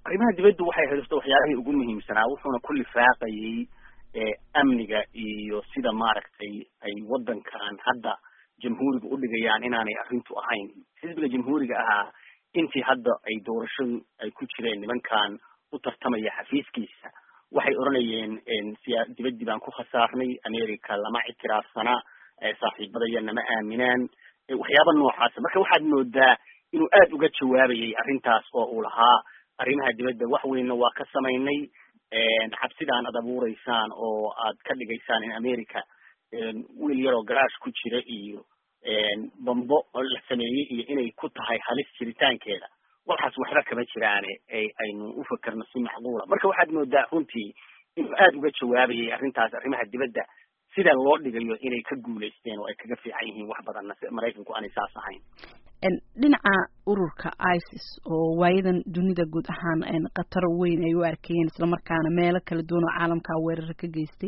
arrimaha dibadda waxay haysto waxyaabihii ugu muhiimsanaa wuxuuna ku lifaaqayay amniga iyo sida maaragtay ay waddankan hadda jamhuuriga udhigayaan inaanay arrintu ahayn xisbiga jamhuuriga ahaa intii hadda ay doorashadu ay ku jireen nimankan u tartamaya xafiiskiisa waxay odhanayeen siyaa dibaddii baan ku khasaarnay america lama ictiraafsana saaxiibadaya nama aaminaan waxyaaba noocaasa marka waxaad moodaa inuu aada uga jawaabayay arrintaas oo uu lahaa arrimaha dibadda wax weynna waa ka samaynay xabsidaan ad abuureysaan oo aad ka dhigaysaan in america wiil yaroo garaash ku jira iyo bambo la sameeyey iyo inay ku tahay halis jiritaankeeda waxaas waxba kama jiraane aynu u fakerno si macquula marka waxaad moodaa runtii inuu aada uga jawaabayay arrintaas arrimaha dibadda sida loo dhigayo inay ka guulaysteen oo ay kaga fiican yihiin wax badanna maraykanku aanay saas ahayn dhinaca ururka isis oo waayadan dunida guud ahaan khatar weyn ay u arkayeen islamarkaana meelo kala duwan oo caalamka weerara ka geystay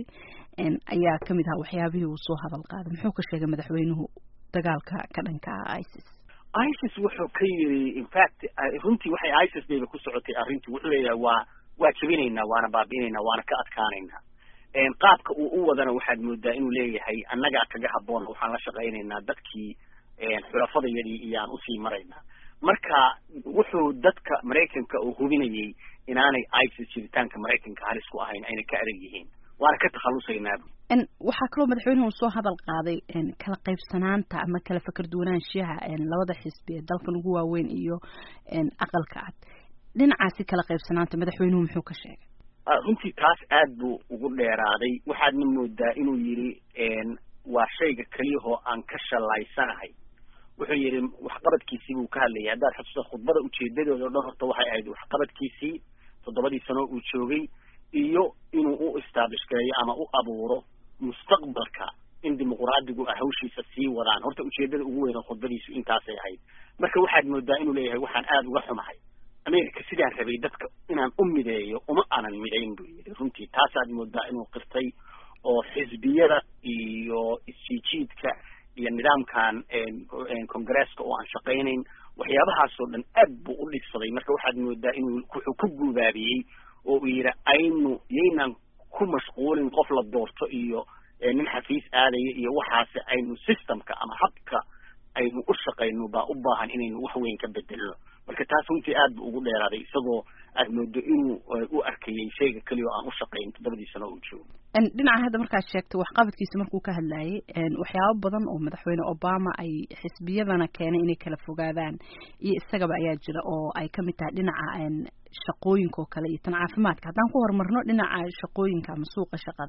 ayaa kamid ahaa waxyaabihii uu soo hadal qaaday muxuu ka sheegay madaxweynuhu dagaalka ka dhanka ah isis isis wuxuu ka yiri infact runtii waxay isis bayba ku socotay arrintii wuxuu leeyahay waa waa jebinaynaa waana baabi'inaynaa waana ka adkaanaynaa qaabka uu u wadana waxaad moodaa inuu leeyahay annagaa kaga haboon waxaan la shaqaynaynaa dadkii xulafadayadii iyaan usii maraynaa marka wuxuu dadka maraykanka uu hubinayay inaanay isis jiritaanka maraykanka halis ku ahayn ayna ka adag yihiin waana ka takhalusaynaabu waxaa kaloo madaxweynuhu soo hadal qaaday kala qaybsanaanta ama kala fakar duwanaanshiyaha labada xisbi ee dalkan ugu waaweyn iyo aqalka cad dhinacaasi kala qaybsanaanta madaxweynuhu muxuu ka sheegay runtii taas aad buu ugu dheeraaday waxaadna moodaa inuu yidhi waa shayga keliyahoo aan ka shalaysanahay wuxuu yidhi waxqabadkiisii buu ka hadlayay haddaad xusuusta khudbada ujeedadooda o dhan horta waxay ahayd waxqabadkiisii toddobadii sano uu joogay iyo inuu u establish gareeyo ama u abuuro mustaqbalka in dimuqraadigu ah hawshiisa sii wadaan horta ujeedada ugu weyn oo khudbadiisu intaasay ahayd marka waxaad moodaa inuu leeyahay waxaan aada uga xumahay america sidaan rabay dadka inaan u mideeyo uma aanan midayn buu yidhi runtii taasaad moodaa inuu qirtay oo xisbiyada iyo isjiijiidka iyo nidaamkan congresska oo aan shaqaynayn waxyaabahaasoo dhan aad buu u dhibsaday marka waxaad moodaa inuu wuxuu ku guubaabiyey oo uu yidhi aynu yaynaan ku mashquulin qof la doorto iyo nin xafiis aadaya iyo waxaase aynu systemka ama habka aynu u shaqayno baa u baahan inaynu wax weyn ka bedelno marka taas runtii aad bu ugu dheeraaday isagoo aad moodo inuu u arkayay shayga keliya oo aan u shaqayn toddobadii sano uu joogo dhinaca hadda markaad sheegtay waxqabadkiisa markuu ka hadlayay waxyaabo badan oo madaxweyne obama ay xisbiyadana keenay inay kala fogaadaan iyo isagaba ayaa jira oo ay kamid tahay dhinaca shaqooyinka oo kale iyo tan caafimaadka haddaan ku horumarno dhinaca shaqooyinka ama suuqa shaqada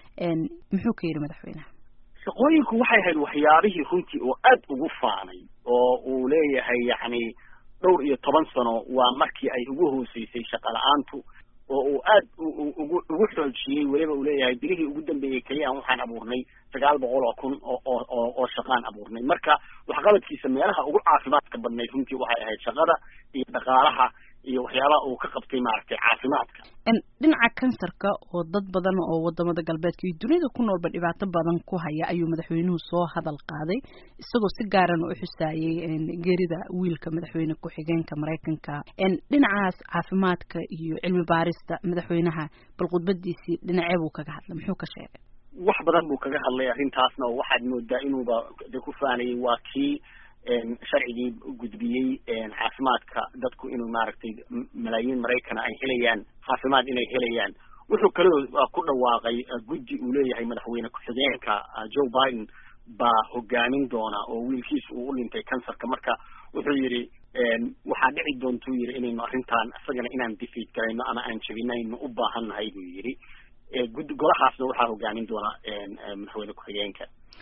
muxuu ka yidhi madaxweyneha shaqooyinku waxay ahayd waxyaabihii runtii oo aad ugu faanay oo uu leeyahay yacni dhowr iyo toban sano waa markii ay ugu hooseysay shaqa la-aantu oo uu aad ugu ugu xoojiyey weliba uu leeyahay bilihii ugu dambeeyey keliyaan waxaan abuurnay sagaal boqol oo kun oo oo oo shaqaan abuurnay marka waxqabadkiisa meelaha ugu caafimaadka badnayd runtii waxay ahayd shaqada iyo dhaqaalaha iyo waxyaabaha uu ka qabtay maaragtay caafimaadka dhinaca kansarka oo dad badan oo wadamada galbeedka iyo dunida ku noolba dhibaato badan ku haya ayuu madaxweynuhu soo hadal qaaday isagoo si gaarana u xusaayey geerida wiilka madaxweyne ku-xigeenka maraykanka dhinacaas caafimaadka iyo cilmi baarista madaxweynaha bal khudbadiisii dhinacee buu kaga hadlay muxuu ka sheegay wax badan buu kaga hadlay arrintaasna oo waxaad moodaa inuuba de ku faanayay waa kii sharcigii gudbiyey caafimaadka dadku inuu maaragtay malaayiin maraykana ay helayaan caafimaad inay helayaan wuxuu kaloo ku dhawaaqay guddi uu leeyahay madaxweyne ku-xigeenka joe biden baa hogaamin doona oo wiilkiisa uu u dhintay kansarka marka wuxuu yidhi waxaa dhici doontuu yidhi inaynu arrintan isagana inaan defeat garayno ama aan jebinayno u baahannahay buu yidhi gud golahaasna waxaa hogaamin doona madaxweyne ku-xigeenka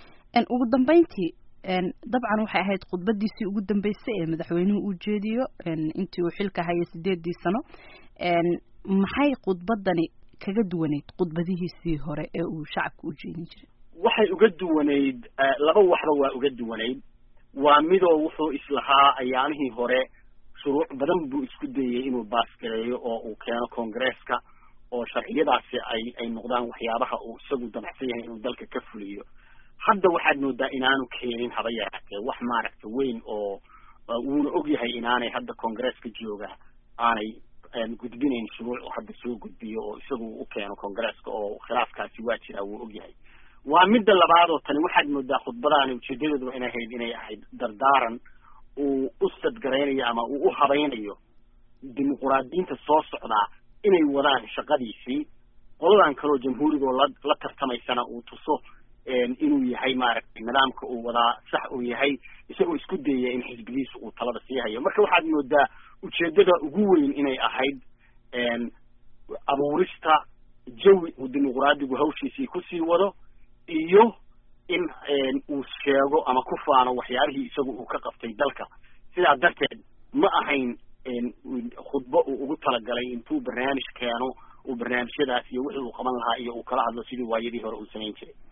ugu dambeyntii dabcan waxay ahayd khudbadiisii ugu dambeysay ee madaxweynuhu uu jeediyo intii uu xilka hayay sideedii sano maxay khudbadani kaga duwaneyd khudbadihiisii hore ee uu shacabka u jeedin jiray waxay uga duwanayd laba waxba waa uga duwanayd waa midoo wuxuu islahaa ayaamihii hore shuruuc badan buu isku dayey inuu baasgareeyo oo uu keeno congresska oo sharciyadaasi ay ay noqdaan waxyaabaha uu isagu damacsan yahay inuu dalka ka fuliyo hadda waxaad moodaa inaanu keenin haba yaraatee wax maaragta weyn oo wuuna og yahay inaanay hadda congresska jooga aanay gudbinayn shuruuc oo hadda soo gudbiyo oo isagu u keeno congresska oo khilaafkaasi waa jiraa wuu ogyahay waa midda labaad oo tani waxaad moodaa khudbadaani ujeedadeeduba inay ahayd inay ahayd dardaaran uu u sadgaraynayo ama uu u habaynayo dimuquraadiyiinta soo socdaa inay wadaan shaqadiisii qoladan kaleo jamhuurigoo la la tartamaysana uu tuso inuu yahay maaragtay nidaamka uu wadaa sax uu yahay isagoo isku dayaya in xisbigiisu uu talada sii hayo marka waxaad moodaa ujeedada ugu weyn inay ahayd abuurista jawi uu dimuquraadigu hawshiisii kusii wado iyo in uu sheego ama ku faano waxyaabihii isagu uu ka qabtay dalka sidaa darteed ma ahayn khudbo uu ugu talagalay intuu barnaamij keeno uu barnaamijyadaas iyo wixii uu qaban lahaa iyo uu kala hadlo sidii waayadii hore uu samayn jiray